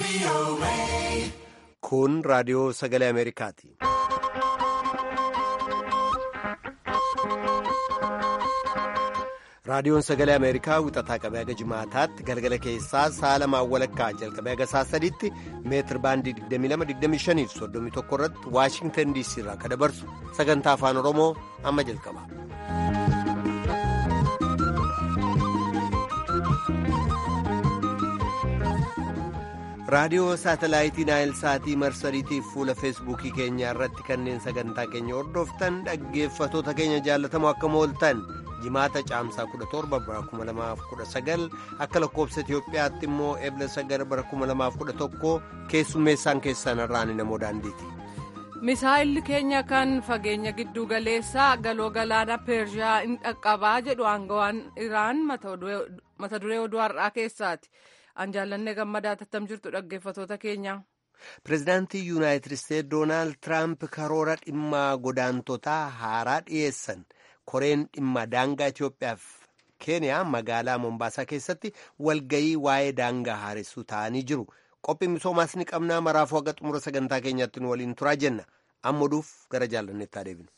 Kun raadiyoo sagalee Ameerikaati. Raadiyoon sagalee Ameerikaa wixataa qabee haga jimaataatti galgala keessaa sa'a lamaan walakkaa jalqabee haga sa'a sadiitti meetir baandii 22-25 31 irratti Waashingtan DC irraa kan dabarsu sagantaa afaan Oromoo amma jalqaba. raadiyoo saatalaayitii naayil saatii marsariitiif fuula feesbuukii keenya irratti kanneen sagantaa keenya hordoftan dhaggeeffatoota keenya jaallatamoo akka mooltan jimaata caamsaa 17 bara 2019 akka lakkoobsa itiyoophiyaatti immoo ebla 9 bara 2011 keessummeessaan keessan irraan namoo daandiiti. misaa'illi keenya kan fageenya giddu galeessaa galoo galaana peershiyaa in dhaqqabaa jedhu aangawaan iraan mata duree oduu har'aa keessaati. an jaallanne gammadaa tattam jirtu dhaggeeffatoota keenya. pireezidaantii yuunaayitid isteetsi doonaald tiraamp karoora dhimma godaantotaa haaraa dhiyeessan koreen dhimma daangaa itiyoophiyaaf keeniyaa magaalaa mombaasaa keessatti walgayii waa'ee daangaa haaressuu ta'anii jiru qophii misoomaas ni qabnaa maraafuu haga xumura sagantaa keenyaatti nu waliin turaa jenna amma oduuf gara jaallanneettaa deebinu.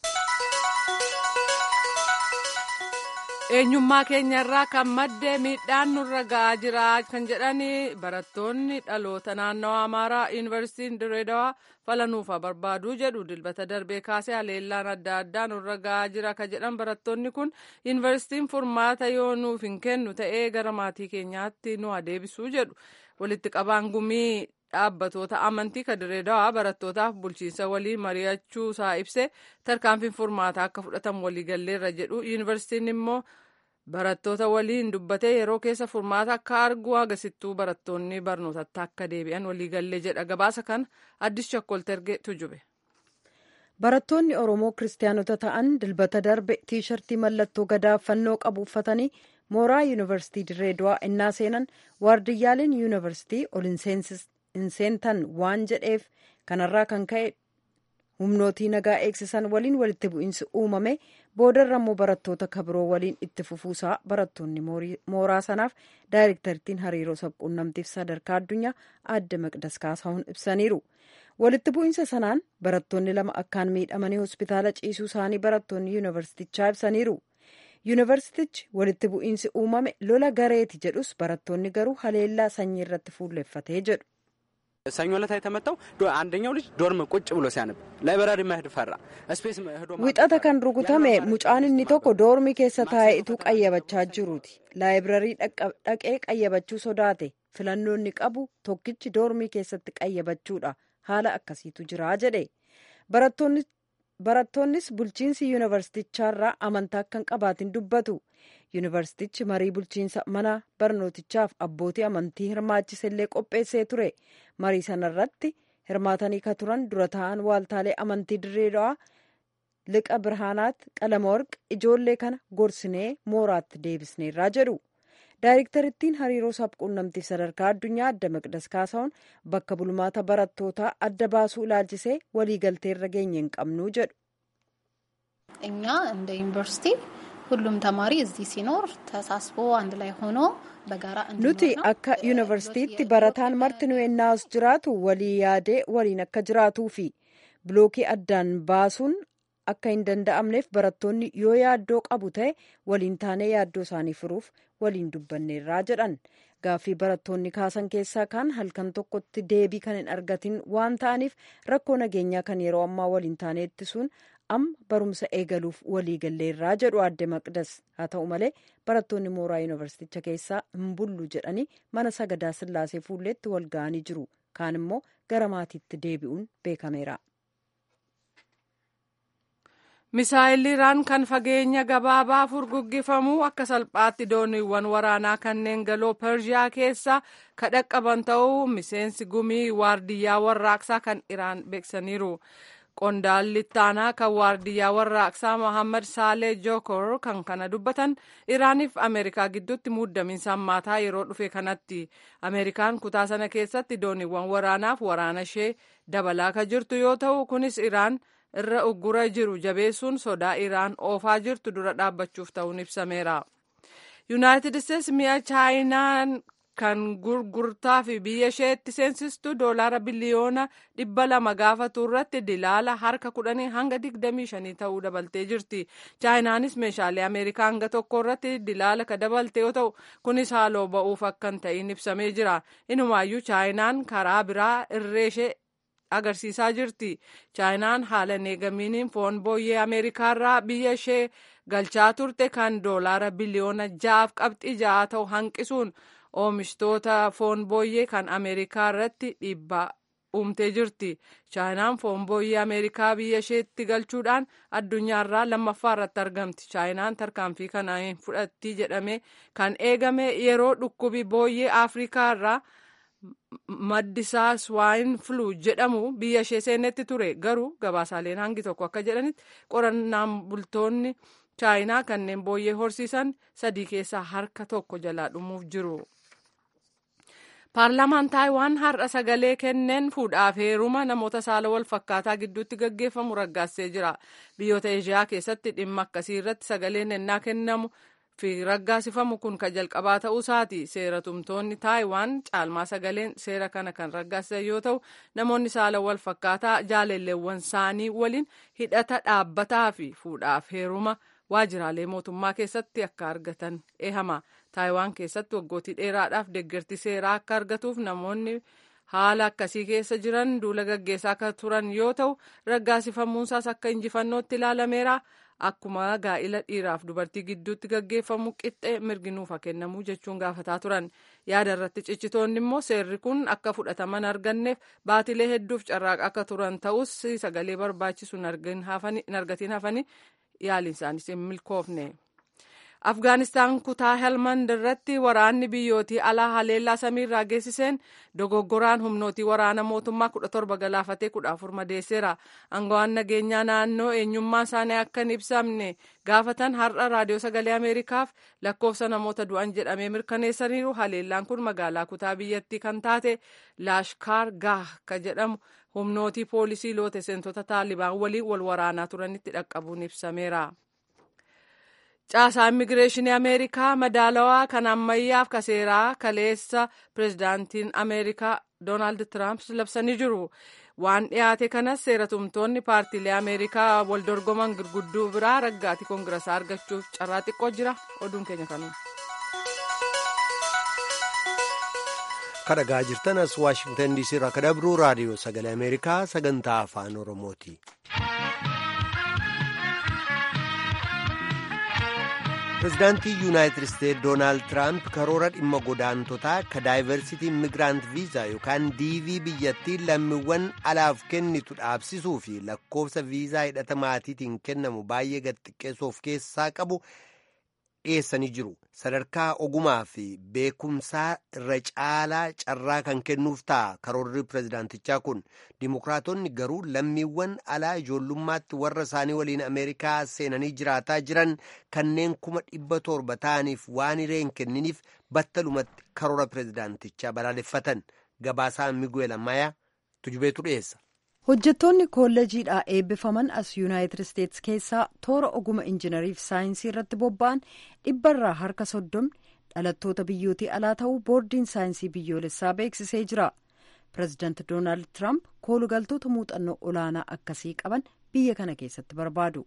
eenyummaa keenya irraa kan madde miidhaan nurra ga'aa jira kan jedhan barattoonni dhaloota naannawaa amaaraa yuunivarsiitiin direedawaa falanuufa barbaaduu jedhu dilbata darbee kaasee haleellaan adda addaa nurra ga'aa jira kan jedhan barattoonni kun yuunivarsiitiin furmaata yoo nuuf hin kennu ta'ee gara maatii keenyaatti nu adeebisuu jedhu walitti qabaan gumii dhaabbatoota amantii kan direedawaa barattootaaf bulchiinsa walii mari'achuu isaa ibse tarkaanfiin furmaataa akka fudhatamu waliigalleerra jedhu yuunivarsiitiin immoo barattoota waliin dubbatee yeroo keessa furmaata akka argu agarsiistuu barattoonni barnootatti akka deebi'an waliigallee jedha gabaasa kana addis chokkoltergee tujube. barattoonni oromoo kiristaanota ta'an dilbata darbe tiishartii mallattoo gadaa fannoo qabu uffatanii mooraa yuunivarsiitii direedawaa innaa seenan waardiyyaaleen yuunivarsiitii ol hin seentan waan jedheef kanarraa kan ka'e humnootii nagaa eegsisan waliin walitti bu'iinsi uumame boodarra immoo barattoota kabiroo waliin itti fufuusaa barattoonni mooraa sanaaf daayirektartiin hariiroo sabquunnamtiif sadarkaa addunyaa adde maqdas kaasahuun ibsaniiru walitti bu'iinsa sanaan barattoonni lama akkaan miidhamanii hospitaala ciisuu isaanii barattoonni yuunivarsiitichaa ibsaniiru yuunivarsiitichi walitti bu'iinsi uumame lola gareeti jedhus barattoonni garuu haleellaa sanyii irratti fuulleffatee jedhu. ሰኞ ዕለት የተመታው አንደኛው ልጅ ዶርም ቁጭ ብሎ ሲያነብ ላይብራሪ መሄድ ፈራ። ስፔስ wixata kan rukutame mucaan inni tokko doormii keessa taa'eetu qayyabachaa jiruuti laayibirarii dhaqee qayyabachuu sodaate filannoonni qabu tokkichi doormii keessatti qayyabachuudha haala akkasiitu jira jedhe barattoonnis bulchiinsi yuunivarsiitichaarraa amantaa akka hin qabaatin dubbatu yuunivarsiitichi marii bulchiinsa mana barnootichaaf abbootii amantii hirmaachisellee qopheessee ture marii sanarratti hirmaatanii ka turan dura ta'an waaltaalee amantii dirreedhaa liqa birhaanaatti qalamawarq ijoollee kana gorsinee mooraatti deebisneerraa jedhu daayirektarittiin hariiroo sabquunnamtiif sadarkaa addunyaa adda maqdas kaasahuun bakka bulmaata barattootaa adda baasuu ilaalchisee waliigalteerra geenye hin qabnuu jedhu. እኛ እንደ ዩኒቨርሲቲ ሁሉም ተማሪ እዚህ ሲኖር ተሳስቦ አንድ ላይ ሆኖ በጋራ nuti akka yuunivarsiitiitti barataan marti nu ennaas jiraatu walii yaadee waliin akka jiraatuu fi bilookii addaan baasuun akka hin danda'amneef barattoonni yoo yaaddoo qabu ta'e waliin taanee yaaddoo isaanii furuuf waliin dubbanneerraa jedhan gaaffii barattoonni kaasan keessaa kan halkan tokkotti deebii kan hin argatin waan ta'aniif rakkoo nageenyaa kan yeroo ammaa waliin taanee ittisuun amma barumsa eegaluuf waliigalleerraa jedhu adde maqdas haa ta'u malee barattoonni mooraa yuunivarsiiticha keessaa hin bullu jedhanii mana sagadaa sillaasee fuulleetti wal ga'anii jiru kaan immoo gara maatiitti deebi'uun beekameera. misaa'illi iraan kan fageenya gabaabaa furguggifamuu akka salphaatti dooniiwwan waraanaa kanneen galoo pershiyaa keessa kadhaqqaban ta'uu miseensi gumii waardiyyaa warraaqsaa kan iraan beeksaniiru. qondaalli ittaanaa kan waardiyyaa warraaqsaa mohammad saalee jookor kan kana dubbatan iraaniif ameerikaa gidduutti muddamiinsa hammaataa yeroo dhufe kanatti ameerikaan kutaa sana keessatti dooniiwwan waraanaaf waraana ishee dabalaa ka jirtu yoo ta'u kunis iraan irra uggura jiru jabeessuun sodaa iraan oofaa jirtu dura dhaabbachuuf ta'uun ibsameera yuunaayitid isteetsi mi'a chaayinaan kan gurgurtaa fi biyya isheetti seensistu doolaara biliyoona dhibba lama gaafatu irratti dilaala harka kudhanii hanga digdamii shanii ta'uu dabaltee jirti. chaayinaanis meeshaalee ameerikaa hanga tokko irratti dilaala ka dabalte yoo ta'u kunis haaloo ba'uuf akka hin ta'in ibsamee jira. Inumaayyuu chaayinaan karaa biraa irree ishee agarsiisaa jirti. chaayinaan haala neegamiiniin foon booyyee ameerikaarraa biyya ishee galchaa turte kan doolaara biliyoona ja'aaf qabxii ja'a ta'u hanqisuun oomishtoota foon booyyee kan ameerikaa irratti dhiibbaa uumtee jirti. chaayinaan foon booyyee ameerikaa biyya isheetti galchuudhaan addunyaarraa lammaffaa irratti argamti. chaayinaan tarkaanfii kana fudhatti jedhamee kan eegame yeroo dhukkubi booyyee afrikaa irraa maddisaa swine flu jedhamu biyya ishee seenetti ture garuu gabaasaaleen hangi tokko akka jedhanitti qorannaan bultoonni chaayinaa kanneen booyyee horsiisan sadii keessaa harka tokko jalaa dhumuuf jiru. paarlaamaan taayiwaan har'a sagalee kenneen fuudhaaf heeruma namoota saala wal fakkaataa gidduutti gaggeeffamu raggaasee jira biyyoota eeshiyaa keessatti dhimma akkasii irratti sagaleen ennaa kennamu fi raggaasifamu kun kan jalqabaa ta'uu isaati seera tumtoonni taayiwaan caalmaa sagaleen seera kana kan raggaasisan yoo ta'u namoonni saala wal fakkaataa jaalalleewwan isaanii waliin hidhata dhaabbataa fi fuudhaaf heeruma waajjiraalee mootummaa keessatti akka argatan eehama taayiwaan keessatti waggootii dheeraadhaaf deeggarti seeraa akka argatuuf namoonni haala akkasii keessa jiran duula gaggeessaa akka turan yoo ta'u raggaasifamuunsaas akka injifannootti ilaalameera akkuma gaa'ila dhiiraaf dubartii gidduutti gaggeeffamu qixxee mirginuuf kennamuu jechuun gaafataa turan yaada irratti ciccitoonni immoo seerri kun akka fudhataman arganneef baatilee hedduuf carraaqa akka turan ta'us sagalee barbaachisu hin argatiin hafanii yaaliin isaaniis hin milkoofne. Afgaanistaan kutaa Helmand irratti waraanni biyyootii alaa haleellaa samiirraa geessiseen dogoggoraan humnootii waraana mootummaa kudha torba galaafatee kudha afur madeesseera. Aangawaan nageenyaa naannoo eenyummaa isaanii akka hin ibsamne gaafatan har'a raadiyoo sagalee Ameerikaaf lakkoofsa namoota du'an jedhamee mirkaneessaniiru. Haleellaan kun magaalaa kutaa biyyattii kan taate Laashkaar Gaah ka jedhamu humnootii poolisii loote seentota taalibaan waliin wal waraanaa turanitti dhaqqabuun ibsameera. caasaa immigireeshinii ameerikaa madaalawaa kan ammayyaaf ka seeraa kaleessa pirezidaantiin ameerikaa doonaald tiraamp labsanii jiru waan dhiyaate kanas seeratumtoonni paartiilee ameerikaa wal dorgoman gurgudduu biraa raggaatii koongirasaa argachuuf carraa xiqqoo jira oduun keenya kanuma. kadhagaa jirtan as waashingtan diisii irraa akka dabruu raadiyoo sagalee ameerikaa sagantaa afaan oromooti. pirezidaantii yuunaayitid isteetsi doonaald tiraamp karoora dhimma godaantotaa ka daayivarsitii immigraant viizaa yookaan diivii biyyattii lammiiwwan alaaf kennitu dhaabsisuu fi lakkoofsa viizaa hidhata maatiitiin kennamu baay'ee gad xiqqeessuu of keessaa qabu dhiyeessanii jiru sadarkaa ogumaa fi beekumsaa irra caalaa carraa kan kennuuf ta'a karoorri pirezidaantichaa kun dimokiraatonni garuu lammiiwwan alaa ijoollummaatti warra isaanii waliin ameerikaa seenanii jiraataa jiran kanneen kuma dhibba torba ta'aniif waan hiree hin kenniniif battalumatti karoora pirezidaantichaa balaaleffatan gabaasaa miguel ammayaa tujubeetu dhiyeessa. hojjettoonni kolleejiidhaa eebbifaman as yuunaayitid isteetsi keessaa toora oguma injinariif saayinsii irratti bobba'an dhibbarraa harka soddomni dhalattoota biyyootii alaa ta'uu boordiin saayinsii biyyoolessaa beeksisee jira pireezidaanti doonaald tiraamp koolugaltoota muuxannoo olaanaa akkasii qaban biyya kana keessatti barbaadu.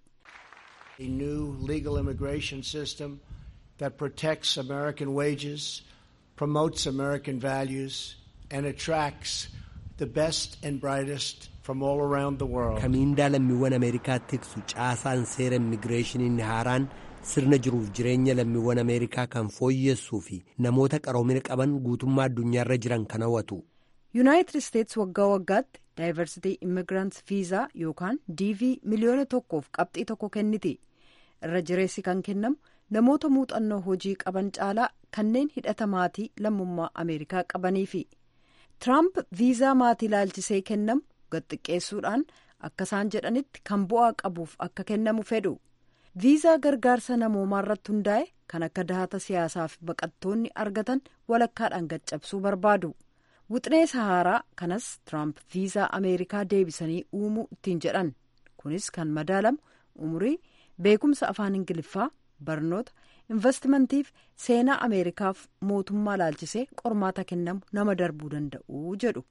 a new legal immigration system that protects American wages, promotes American values, and attracts the best and brightest from all around the world. Kamiindaa lammiiwwan Ameerikaa tiksu caasaan seera immigireeshinii haaraan sirna jiruuf jireenya lammiiwwan Ameerikaa kan fooyyessuu fi namoota qaroomina qaban guutummaa addunyaarra jiran kan hawwatu. yuunaayitid isteetsi waggaa waggaatti daayivarsitii immigrants viizaa yookaan diivii miliyoona tokkoof qabxii tokko kenniti irra jireessi kan kennamu namoota muuxannoo hojii qaban caalaa kanneen hidhata maatii lammummaa ameerikaa qabaniifi tiraamp viizaa maatii ilaalchisee kennamu gadxiqqeessuudhaan akka isaan jedhanitti kan bu'aa qabuuf akka kennamu fedhu viizaa gargaarsa namoomaa irratti hundaa'e kan akka dahata siyaasaaf baqattoonni argatan walakkaadhaan gaccabsuu barbaadu. Wixinee Sahaaraa kanas Tiraamp viizaa Ameerikaa deebisanii uumuu ittiin jedhan kunis kan madaalamu umurii beekumsa afaan Ingiliffaa barnoota investimantiif seenaa ameerikaaf mootummaa laalchisee qormaata kennamu nama darbuu danda'u jedhu.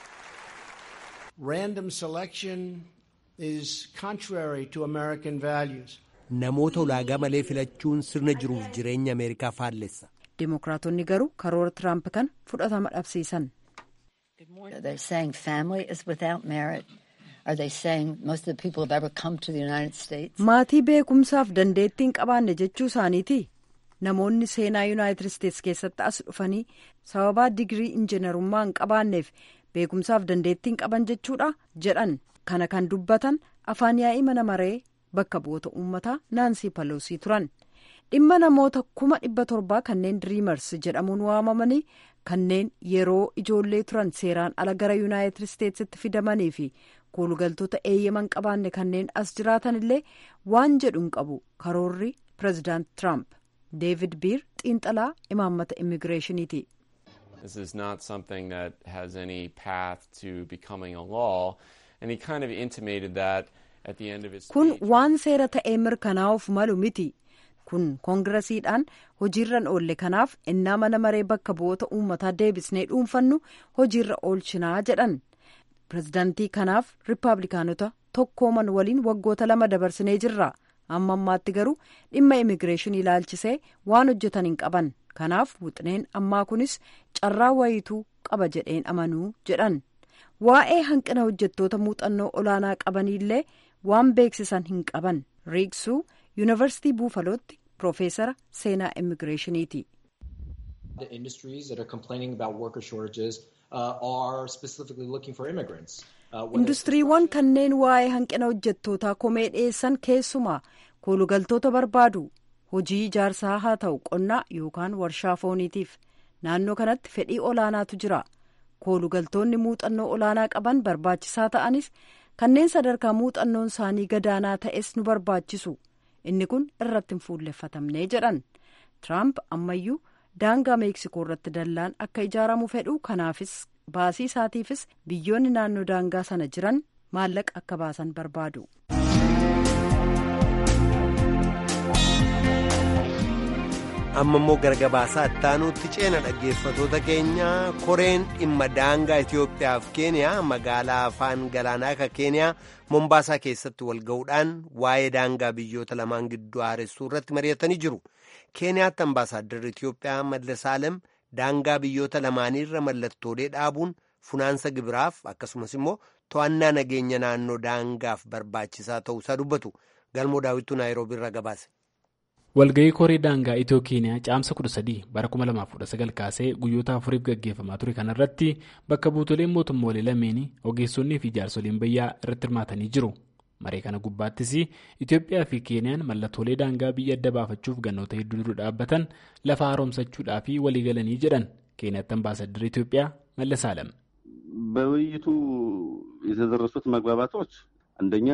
Random selection is contrary to American values. Namoota ulaagaa malee filachuun sirna jiruuf jireenya Ameerikaa faallessa. Dimookiraatonni garuu karoora Tiraamp kan fudhatama dhabsiisan. They're saying family is without merit. Are they saying most of the people have ever come to the United States? Maatii beekumsaaf dandeettii hin qabaanne jechuu isaaniiti. Namoonni seenaa Yuunaayitid Isteets keessatti as dhufanii sababaa digirii injiinarummaa hin qabaanneef beekumsaaf dandeettii hin qaban jechuudha jedhan. Kana kan dubbatan afaan yaa'ii mana maree bakka bu'oota uummataa Naansii Paloosii turan. Dhimma namoota kuma dhibba torbaa kanneen diriimars jedhamuun waamamanii kanneen yeroo ijoollee turan seeraan ala gara Yuunaayitid Isteetsitti fidamanii fi koolugaltoota eeyyaman qabaanne kanneen as jiraatan illee waan jedhu hin qabu karoorri pireezidaant Tiraamp. Deevid Biir xiinxalaa imaammata immigireeshiniiti. This is not something that has any path to becoming a law, and he kind of intimated that at the end of his Kun speech. waan seera ta'ee mirkanaa'uuf malu miti. Kun koongiresiidhaan hojiirran oolle kanaaf innaa mana maree bakka bu'oota uummataa deebisnee dhuunfannu hojiirra oolchinaa jedhan. Pireezidaantii kanaaf rippaabilikaanota tokkooman waliin waggoota lama dabarsinee jirra. Amma ammaatti garuu dhimma immigireeshinii ilaalchisee waan hojjetan hin qaban. Kanaaf wixineen ammaa kunis carraa wayituu qaba jedheen amanuu jedhan. Waa'ee hanqina hojjettoota muuxannoo olaanaa qabaniillee waan beeksisan hin qaban. Riigsuu yuunivarsiitii buufalootti piroofeesara seenaa immigireeshiniiti. The industries that are complaining about worker shortages uh, are specifically looking for immigrants. Uh, whether it's Industiriiwwan kanneen waa'ee hanqina hojjettootaa komee dhiyeessan keessumaa koolugaltoota barbaadu hojii ijaarsaa haa ta'u qonnaa yookaan warshaa fooniitiif naannoo kanatti fedhii olaanaatu jira koolugaltoonni muuxannoo olaanaa qaban barbaachisaa ta'anis kanneen sadarkaa muuxannoon isaanii gadaanaa ta'es nu barbaachisu inni kun irratti hin fuulleffatamnee jedhan tiraamp ammayyuu daangaa meeksikoo irratti dallaan akka ijaaramu fedhu kanaafis baasii isaatiifis biyyoonni naannoo daangaa sana jiran maallaqa akka baasan barbaadu. amma immoo gargabaasaa ittaanuutti ceena dhaggeeffatoota keenya koreen dhimma daangaa Itoophiyaa fi Keeniyaa magaalaa afaan galaanaa akka Keeniyaa Mombaasaa keessatti wal ga'uudhaan waa'ee daangaa biyyoota lamaan gidduu haaressuu irratti mari'atanii jiru. Keeniyaatti ambaasaaddarri Itoophiyaa Mallasaalem daangaa biyyoota lamaaniirra mallattoolee dhaabuun funaansa gibiraaf akkasumas immoo to'annaa nageenya naannoo daangaaf barbaachisaa ta'uusaa dubbatu. Galmoo daawwituu Naayiroobii irraa gabaase. walga'ii koree daangaa itiyoo keeniyaa caamsa 13 bara 2019 kaasee guyyoota afuriif gaggeeffamaa ture kanarratti bakka buutoleen mootummoolee lameenii ogeessonnii fi jaarsoliin biyyaa irratti hirmaatanii jiru maree kana gubbaattis itiyoophiyaa fi keeniyaan mallattoolee daangaa biyya adda baafachuuf gannoota hedduu dura dhaabbatan lafa haaromsachuudhaa fi waliigalanii jedhan keeniyaatti ambaasaddarri itiyoophiyaa mallasaalam. በውይይቱ የተደረሱት መግባባቶች አንደኛ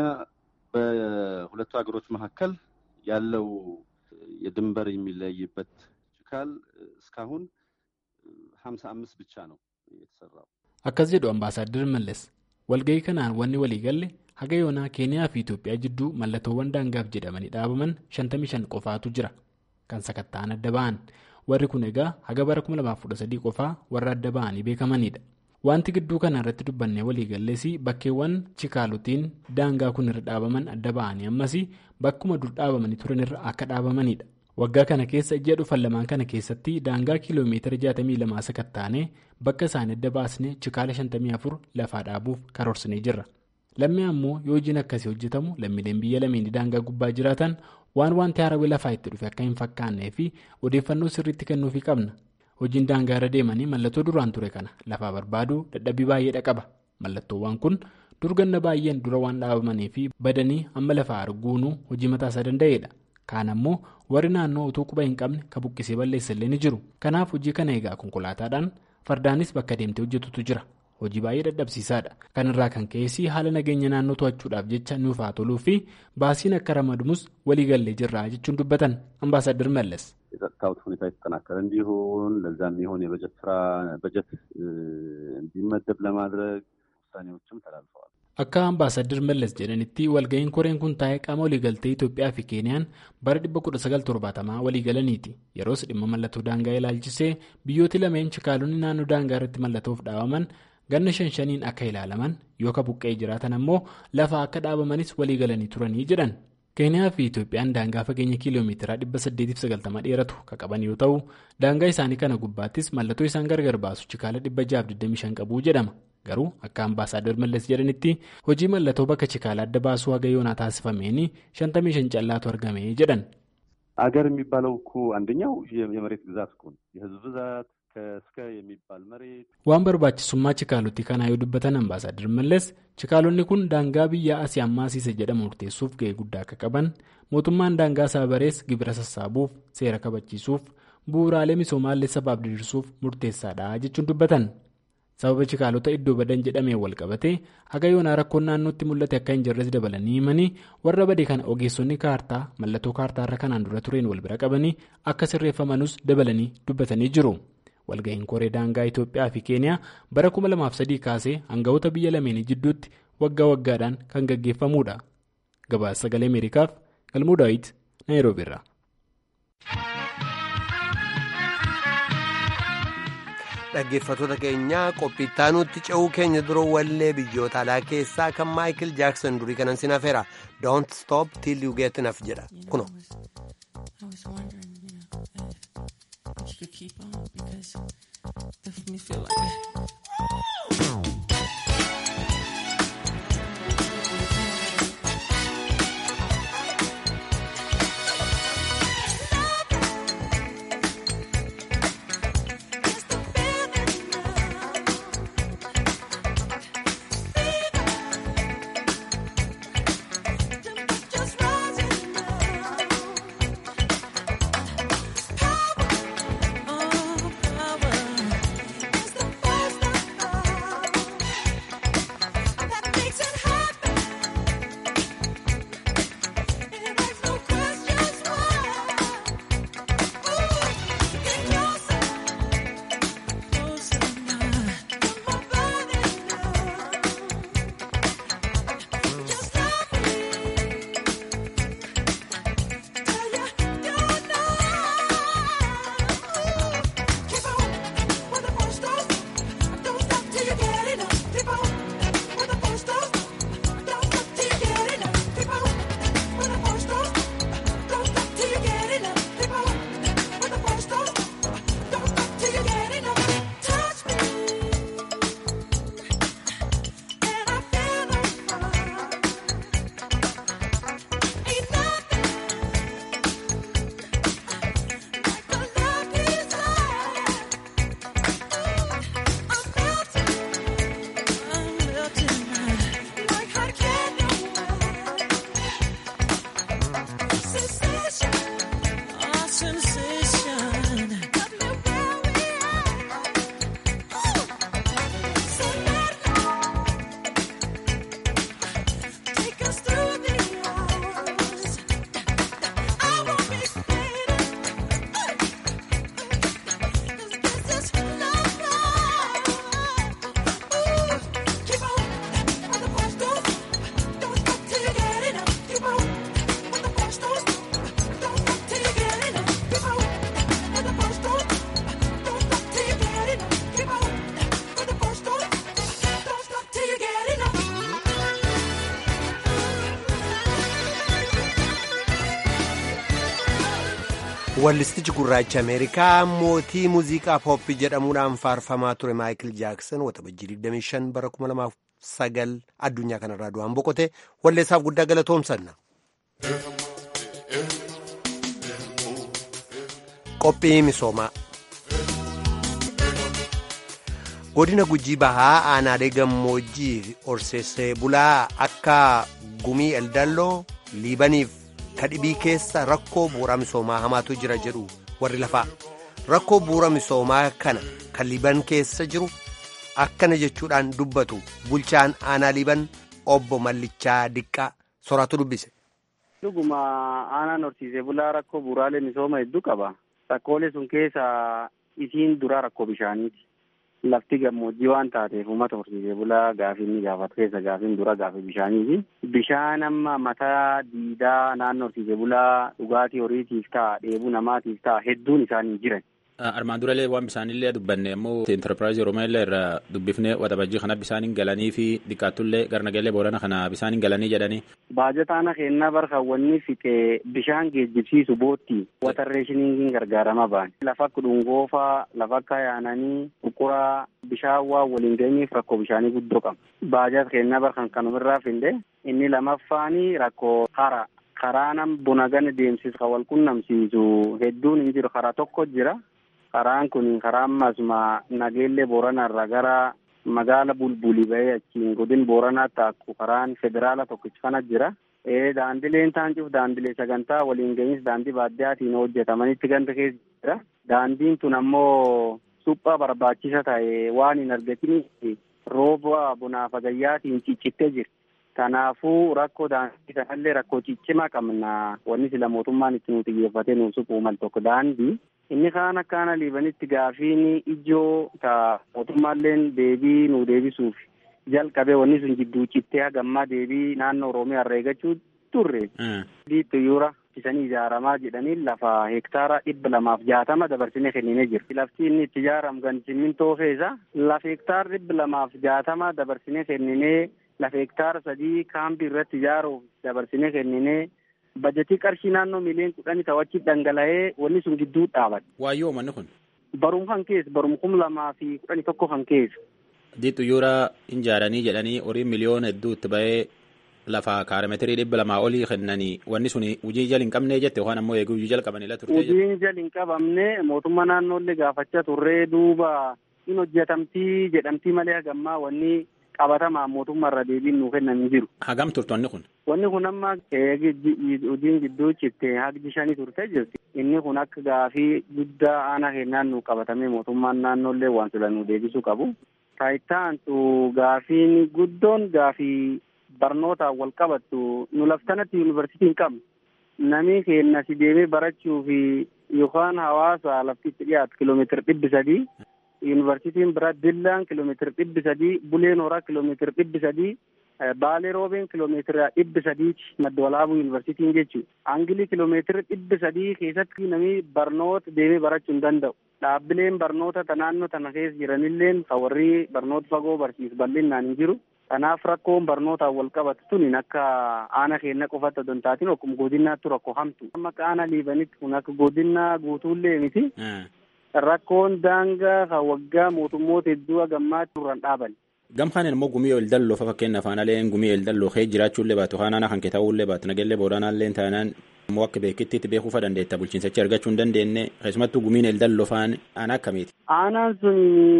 በሁለቱ ሀገሮች መካከል ያለው የድንበር የሚለይበት ችካል እስካሁን ሀምሳ አምስት ብቻ ነው የተሰራው። akkas jedhu ambaasaaddarri mallas walga'ii kanaan wanni waliigalle haga yoonaa keeniyaa fi itoophiyaa jidduu mallattoowwan daangaaf jedhamanii dhaabaman 55 qofaatu jira kan sakatta'an adda ba'an warri kun egaa haga bara 2013 qofaa warra adda ba'anii beekamanidha. wanti gidduu kana irratti dubbannee waliigallees bakkeewwan chikaalotiin daangaa kun irra dhaabaman adda ba'anii ammas bakkuma dur dhaabamanii turan irra akka dhaabamanidha. waggaa kana keessa ji'a dhufan lamaan kana keessatti daangaa kiiloomeetira 62 sakattaanee bakka isaanii adda baasnee chikaala 54 lafaa dhaabuuf karoorsinee jirra. lammii ammoo yoo hojiin akkasii hojjetamu lammiileen biyya lameenii daangaa gubbaa jiraatan waan wanti haarawii lafaa itti dhufe akka hin fakkaannee fi odeeffannoo sirriitti kennuufii qabna. hojiin daangaa irra deemanii mallattoo duraan ture kana lafaa barbaaduu dadhabbii baay'eedha qaba mallattoowwan kun durganna baay'een dura waan dhaabamanii fi badanii amma lafaa arguunuu hojii mataasaa danda'eedha kaan ammoo warri naannoo utuu quba hin qabne ka buqqisee balleessallee ni jiru kanaaf hojii kana eegaa konkolaataadhaan fardaanis bakka deemtee hojjetutu jira hojii baay'ee dadhabsiisaadha kanarraa kan ka'eessi haala nageenya naannoo to'achuudhaaf jecha nuuf haa toluu fi baasiin akka ramadamus waliigallee jirra jechuun dubbatan ambaasaadar mallas. የጸጥታው ሁኔታ የተጠናከረ እንዲሆን ለዛም የሆን የበጀት ስራ በጀት እንዲመደብ ለማድረግ ውሳኔዎችም ተላልፈዋል። Akka ambaasaddir Mallas jedhanitti walga'iin koreen kun taa'ee qaama waliigaltee Itoophiyaa fi Keeniyaan bara 1970 waliigalaniiti. Yeroos dhimma mallattoo daangaa ilaalchisee biyyooti lameen chikaalonni naannoo daangaa irratti mallattoof dhaabaman ganna shan shaniin akka ilaalaman yookaan buqqee jiraatan ammoo lafa akka dhaabamanis waliigalanii turanii jedhan. Keeniyaa fi Itoophiyaan daangaa fageenya kiiloomeetiraa 890 dheeratu kan qaban yoo ta'u daangaa isaanii kana gubbaattis mallattoo isaan gargar baasu chikaala 625 qabuu jedhama. Garuu akka ambaasaadar Mallas jedhanitti hojii mallattoo bakka chikaala adda baasuu haga yoonaa taasifameen 55 callaatu argame jedhan. አገር የሚባለው እኮ አንደኛው የመሬት ግዛት እኮ ነው። የህዝብ ብዛት ከእስከ የሚባል መሬት waan barbaachisummaa chikaalotti kanaa yoo dubbatan ambaasaadar Mallas chikaalonni kun daangaa biyya asii ammaasiise jedhamu murteessuuf ga'ee guddaa akka qaban mootummaan daangaa saabarees gibira sassaabuuf seera kabachiisuuf bu'uuraalee misoomaallee sabaaf diriirsuuf murteessaadha jechuun dubbatan. sababa chikaalota iddoo badan jedhamee wal qabatee haga yoonaa rakkoon naannootti mul'ate akka hin jirres dabalanii himanii warra badee kana ogeessonni kaartaa mallattoo kaartaa irra kanaan dura tureen wal bira qabanii akka sirreeffamanus dabalanii dubbatanii jiru. walga'iin koree daangaa Itoophiyaa fi Keeniyaa bara 2003 kaasee hanga'oota biyya lameenii jidduutti waggaa waggaadhaan kan gaggeeffamudha. gabaasa sagalee ameerikaaf galmuu daawit naayiroobiirra. dhaggeeffattoota keenyaa qophiittaa nutti ce'uu keenya dura wallee biyyoota alaa keessaa kan maayikil jaaksan durii kanan sin hafeera don't stop till you get enough jedha kuno. wallistichi gurraacha ameerikaa mootii muuziqaa pooppii jedhamuudhaan faarfamaa ture maayikil jaaksan waxabajjii 25 bara 2009 addunyaa kanarraa du'aan boqote walleessaaf guddaa galatoomsanna. qophii misoomaa godina gujii bahaa aanaalee gammoojjii horsiisee bulaa akka gumii eldalloo liibaniif kadhibii keessa rakkoo bu'uura misoomaa hamaatu jira jedhu warri lafaa rakkoo bu'uura misoomaa kana kan liiban keessa jiru akkana jechuudhaan dubbatu bulchaan aanaa liiban obbo Mallichaa Diqqaa soraatu dubbise. Dhuguma aanaan horsiisee bulaa rakkoo bu'uuraalee misooma hedduu qaba. Rakkoolee sun keessa isiin duraa rakkoo bishaaniiti. lafti gammoojjii waan taateef uummata horsiisee bulaa gaafii inni gaafatu keessa gaafiin dura gaafii bishaaniiti. Bishaan amma mataa diidaa naannoo horsiisee bulaa dhugaatii horiitiif ta'a dheebuu namaatiif ta'a hedduun isaanii jiran. Armaan durallee waan bisaanillee dubbanne immoo enterpiraayizii Oromiyaa illee irraa dubbifnee waxabajjii kana bisaaniin galanii fi xiqqaattullee garnagalee boorana kana bisaaniin galanii jedhanii. Baajataana kennaa barkaawwanni fixee bishaan geejjibsiisu bootti watarreeshiniingiin gargaarama ba'an. Lafa akka dhungoofaa, lafa akka yaananii, qurquraa bishaan waan waliin geenyeef rakkoo bishaanii guddoo qaba. Baajata kennaa barkan kanumirraa finde inni lamaffaani rakkoo hara. Karaa nam buna gana deemsisu kan wal qunnamsiisu hedduun hin jiru karaa tokko jira. Karaan kun karaa ammasuma nageellee booranarra gara magaala bulbulii bahee achiin godin booranaa taakku karaan federaala tokkichi kana jira. Daandileen taancuuf daandilee sagantaa waliin gahinsi daandii baadiyaatiin hojjetamanitti ganda keessa jira. Daandiin tun ammoo suphaa barbaachisa ta'e waan hin argatiniif rooba bunaaf agayyaatiin ciccittee jirti. Kanaafuu rakkoo daandii kanallee rakkoo ciccimaa qabna. Wanni sila mootummaan itti nu xiyyeeffatee nuuf suphuu mal tokko daandii. Inni kaan akkaana liibanitti gaafiin ijoo ta mootummaalleen deebii nu deebisuuf jalqabee wanni sun jidduu cittee hagammaa deebii naannoo Oromiyaa irraa eeggachuu turre. Diittuyuura isanii ijaaramaa jedhanii lafa hektaara dhibba lamaaf jaatama dabarsinee kenninee jirti. Lafti inni itti ijaaramu gan simmintoo keessa lafa hektaara dhibba lamaaf jaatama dabarsinee kenninee lafa hektaara sadii kaampii irratti ijaaruuf dabarsinee kenninee bajetii qarshii naannoo miliyoon kudhanii ta'achi dhangala'ee wanni sun gidduu dhaabate. Waayyoo manni kun. Barum kan keessa barum kum lamaa fi kudhanii tokko kan keessa. Diittuyuura ijaaranii jedhanii horii miliyoona hedduu itti bahee lafa kaarameetirii dhibba lamaa olii kennanii wanni sun hojii jala hin qabnee jette yookaan ammoo eeguu hojii jala qabanila turte. Hojiin jala hin qabamne mootummaa naannoollee gaafachaa turree duuba in hojjetamtii jedhamtii malee hagammaa wanni qabatamaa mootummaa irra deebiin nuu kennan hin jiru. Hagam turte wanni kun? Wanni kun amma hojiin gidduu citte haqji shanii turte jirti. Inni kun akka gaafii guddaa aanaa kennaan nu qabatamee mootummaan naannoollee waan sila nu deebisuu qabu. Taayitaantu gaafiin guddoon gaafii barnootaan wal qabattu nu laftanatti yuunivarsiitii hin qabnu. Namni keenya si deemee barachuu fi yookaan hawaasa laftitti dhiyaatu kiloomeetira dhibbi sadii. Yuunivarsiitiin biraa Dillaan kiloomeetira dhibbi sadii, Buleen Horaa kiloomeetira dhibbi sadii, Baalee Roobeen kiloomeetira dhibbi sadiiti madda walaabuu yuunivarsiitiin jechuudha. Angilii kiloomeetira dhibbi sadii keessatti namni barnoota deemee barachuu hin danda'u. Dhaabbileen barnoota ta naannoo tana keessa jiranilleen kan warri barnoota fagoo barsiisu bal'inaan hin jiru. Kanaaf rakkoon barnootaan wal qabatu tun akka aana keenya qofatti osoo hin taatiin akkuma godinaatti rakkoo hamtu. Amma akka aana liibanitti kun akka godinaa guutuullee miti. Rakkoon daangaa kan waggaa mootummoota hedduu hagammaatti duraan dhaaban. Gamkaan immoo gumii ol dalloo fa fakkeenya afaan aleen gumii ol dalloo kee jiraachuullee baatu haanaana kan kee ta'uullee baatu nageellee booranaallee taanaan immoo akka beekittiitti beekuu fa dandeetta bulchiinsachi argachuu hin dandeenye keessumattuu gumiin ol dalloo faan aanaa akkamiiti. Aanaan sun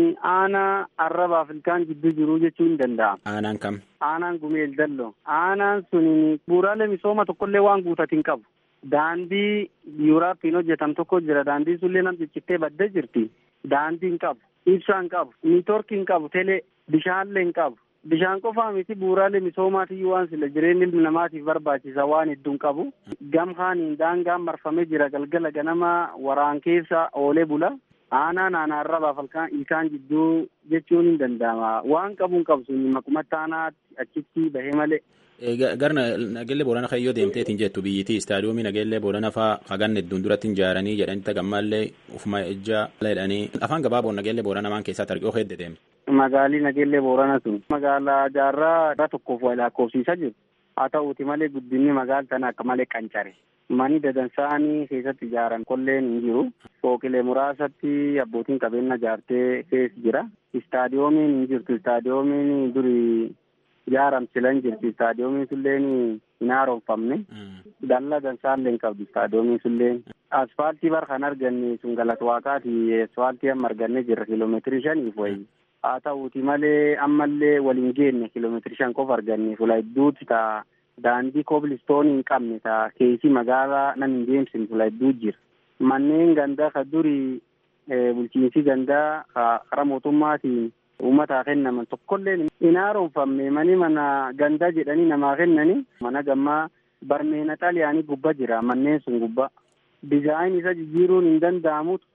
aanaa arrabaaf ilkaan jidduu jiruu jechuu hin danda'amu. Aanaan kam? Aanaan gumii ol dalloo. Aanaan sun bu'uuraalee misooma tokkollee waan guutatu hin qabu. Daandii yuuraappiin hojjetam tokko jira. Daandii sunillee nam ciccittee baddee jirti. Daandii hin qabu. Ibsaa hin qabu. Niitoorkii hin qabu. Telee bishaanillee hin qabu. Bishaan qofaa miti bu'uuraalee misoomaatiyyuu waan sila jireenya ilmi namaatiif barbaachisa waan hedduu hin qabu. Gamhaaniin daangaan marfamee jira galgala ganama waraan keessa oolee bula. Aanaan aanaa arrabaaf ilkaan jidduu jechuun hin danda'ama. Waan qabu hin qabu sun maqumatti aanaatti achitti bahee malee. Gara nageellee boorana kan yoo deemteetiin jettu biyyittii istaadiyoomii nageellee boorana faa hagan hedduun duratti ijaaranii jedhanitti gammaallee ufuma ejjaa jedhanii afaan gabaaboon nageellee boorana maan keessatti argee hedde deemte. Magaalii nageellee boorana sun magaalaa jaarraa irra tokkoof wal lakkoofsiisaa jiru. Haa ta'uuti malee guddinni magaala tana akka malee qancare. Mani dadansaanii keessatti ijaaran kolleen hin jiru. Fooqilee muraasatti abbootiin qabeenya ijaartee keessa jira. Istaadiyoomiin hin jirtu. Istaadiyoomiin durii ijaaramsilan jirti istaadiyoomiin sulleen hin haaromfamne dallaa dansaallee hin qabdu istaadiyoomiin sulleen asfaaltii bar kan arganne sun galata waaqaati asfaaltii amma arganne jirra kiiloomeetirii shaniif wayi haa ta'uuti malee ammallee waliin geenne kiiloomeetirii shan qofa arganne fula hedduuti taa daandii koobilistoonii hin qabne taa keessi magaalaa nan hin deemsine fula hedduu jira manneen gandaa ka durii bulchiinsi gandaa karaa mootummaatiin uummataa kennaman tokkollee hin haaromfamne mani mana gandaa jedhanii namaa kennani mana gammaa barmeena xaaliyaanii gubba jira manneen sun gubba dizaayin isa jijjiiruun hin danda'amu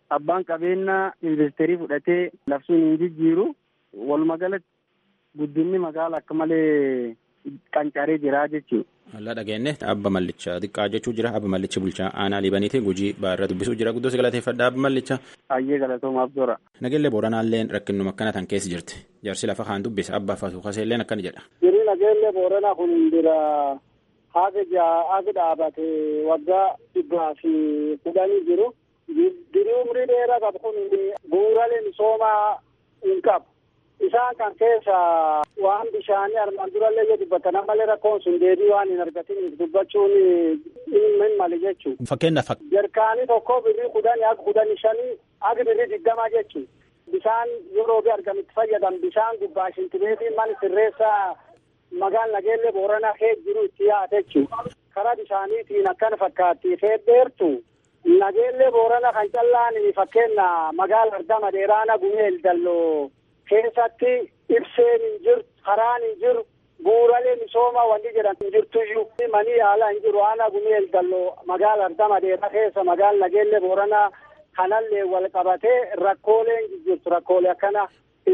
abbaan qabeenyaa investirii fudhatee labsuun hin jijjiiru walumaa galatti guddinni magaala akka malee qancaree jira jechuudha. Allaa dhageenye abba mallicha xiqqaa jechuu jira abba mallichi bulchaa aanaa liibaniiti gujii baarra dubbisuu jira guddoo si galateeffadha abba mallicha. Hayyee galatoomaaf tora. Nageellee booranaalleen rakkinuma akkana tan keessa jirti jaarsi lafa kaan dubbisa abbaa faatu kaseelleen akkana jedha. Jirii nageellee booranaa kun bira haga jaa haga dhaabate waggaa dhibbaa fi kudhanii jiru. Dirii umrii dheeraa qabu kun bu'uuraalee misoomaa hin qabu. Isaan kan keessa waan bishaanii armaan durallee yoo dubbatan malee rakkoon sun deebii waan hin argatiniif dubbachuun hin mali jechuudha. Fakkeenyaaf. Jarkaanii tokko birrii kudhanii akka kudhanii shanii akka birrii digdamaa jechuudha. Bishaan yeroo bi argamitti fayyadam bishaan gubbaa shintibeetiin mana sirreessa magaal nageellee booranaa kee jiru itti yaa'ate jechuudha. Karaa bishaaniitiin akkana fakkaatti fedheertu. Nageellee boorana kan callaan fakkeenya magaala ardama dheeraana gumeel dalloo keessatti ibseen hin jiru karaan hin jiru bu'uuraalee misoomaa wanti jedhan hin jirtuyyuu manii yaalaa hin jiru aanaa gumeel dalloo magaala ardama dheeraa keessa magaala nageellee boorana kanallee wal qabatee rakkooleen jirtu rakkoolee akkana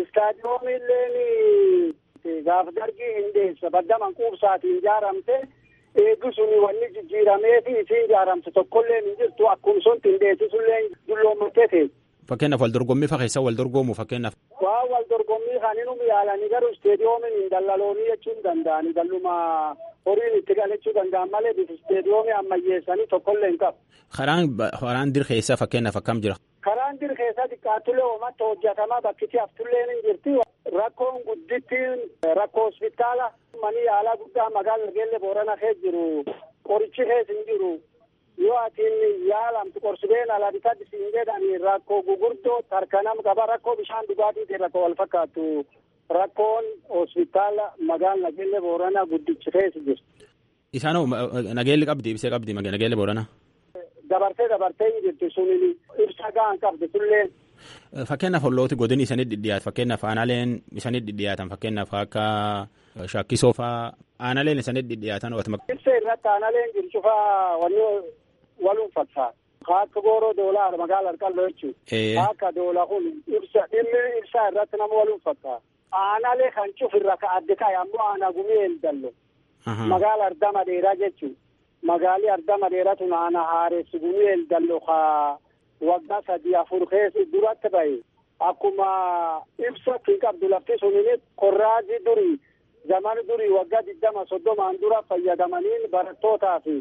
istaadiyoomilleen gaaf dargii hin deessa badda manquubsaatiin ijaaramte eegdu suni wanni jijjiiramee fi isiin ijaaramte tokkollee hin jirtu akkuma sun xindeessisullee dulloommattee ta'e. Fakkeenyaaf wal dorgommii fa keessa wal dorgoomu fakkeenyaaf. Waa wal dorgommii kan inni yaalanii garuu isteediyoomiin hin dallaloonii jechuu hin danda'ani dalluma horiin itti galachuu danda'an malee bifa isteediyoomii ammayyeessanii tokkollee hin qabu. Karaan karaan dir keessa fakkeenyaaf akkam jira. Karaan dir keessa xiqqaatullee uummatta hojjetamaa bakkiti haftullee ni jirti. Rakkoon guddittiin rakkoo hospitaala manii yaalaa guddaa magaala nageellee boorana keessa jiru qorichi keessa hin jiru. yoo atiin yaalamtu qorsibeen alaa bitatti siin jedhani rakkoo gugurdoo tarkanam qaba rakkoo bishaan dhugaatiitiin rakkoo wal fakkaatu rakkoon hospitaala magaala nageellee booranaa guddichi keessa jirti. Isaanoo nageelli qabdi ibsee qabdi nageelli booranaa. Dabartee dabartee hin jirti suniin ibsa gahan qabdi sulleen. Fakkeenyaaf hollooti godini isanii dhidhiyaatu fakkeenyaaf aanaaleen isanii dhidhiyaatan fakkeenyaaf akka shakkisoo faa aanaaleen isanii dhidhiyaatan. Ibsa irratti aanaaleen jiru cufaa wanni waluun fakkaata. Akka gooroo doolaa magaala harkalloo jechuudha. Akka doolaa kun ibsa dhimmi ibsaa irratti nama waluun fakkaata. Aanaalee kan cufirra ka adde ta'e ammoo aanaa gumii eldallo. Magaala ardama dheeraa jechuudha. Magaalii ardama dheeraa tun aanaa haaressi gumii eldallo ka waggaa sadii afur keessa duratti bahe. Akkuma ibsa hin qabdu lafti suniin korraazii durii zamani durii waggaa digdama soddomaan dura fayyadamaniin barattootaa fi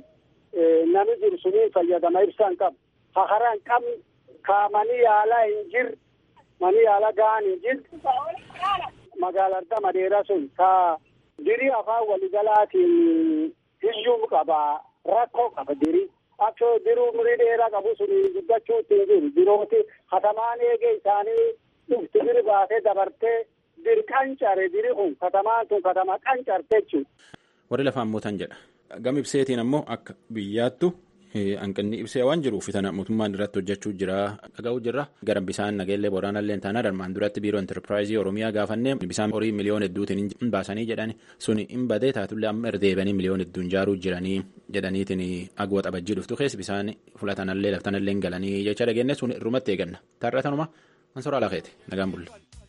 nami jiru suniin fayyadama ibsa hin qabu. Ha karaa hin qabne ka manii yaalaa hin jirre manii yaalaa gahaan hin jirre magaala ardama dheeraa sun ka dirii afaan waliigalaatiin hiyyuu qaba rakkoo qaba dirii. Akka diruu umurii dheeraa qabu suni guddachuu ittiin jiru dirooti katamaan eegee isaanii dhufti diri baatee dabartee diri qancare diri kun katamaan tun katama qancarte jechuudha. Warri lafaan mootan jedha. Gama ibseetiin ammoo akka biyyaattu hanqinni ibsee waan jiruuf tana mootummaan irratti hojjechuu jira dhaga'uu jirra. Gara bisaan nageellee boraanallee taanaa darmaan duratti biiroo intarpiraayizii oromiyaa gaafannee bisaan horii miliyoon hedduutiin hin baasanii jedhani suni hin badee taatullee amma erdeebanii miliyoon hedduun jaaruu jiranii jedhaniitiin agwa xabajjii dhuftu keessa bisaan fulatanallee laftanallee galanii jecha dhageenye sun irrumatti eeganna. Taarratanuma Mansoora Alaaqeeti nagaan bulle.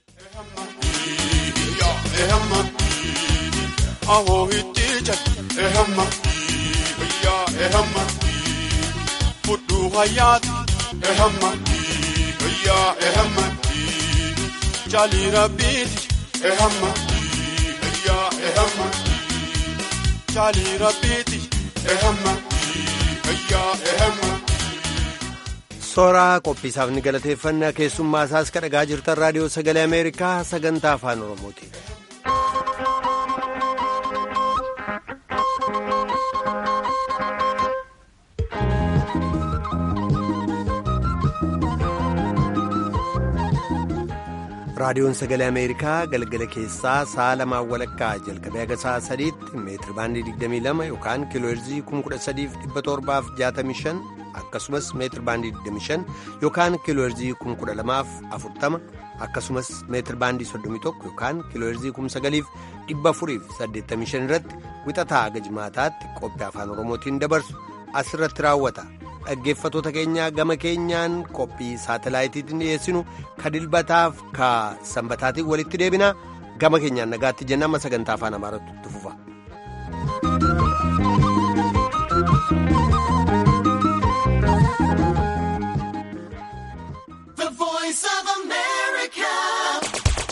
Ahoo itti jala ehamma yaa ehamma fudhu hayyaati ehamma yaa ehamma jaali rabbiiti ehamma yaa ehamma jaali rabbiiti ehamma yaa ehamma. Sooraa qophiisaaf ni galateeffannaa keessummaa isaas kan dhagaa jirtan raadiyoo sagalee Ameerikaa sagantaa afaan Oromooti. raadiyoon sagalee ameerikaa galgala keessaa sa'a lamaan walakkaa jalqabee haga sa'a sadiitti meetiri baandii 22 yookaan kiilooherzii 13765 akkasumas meetiri baandii 25 yookaan kiilooherzii 12040 akkasumas meetiri baandii 31 yookaan kiilooherzii 9485 irratti wixataa haga jimaataatti qophii afaan oromootiin dabarsu asirratti raawwata dhaggeeffatoota keenya gama keenyaan qophii saatelaayitiin dhiyeessinu ka dilbataaf ka sanbataatiin walitti deebina gama keenyaan nagaatti jenna amma sagantaa afaan amaaraatti fufa.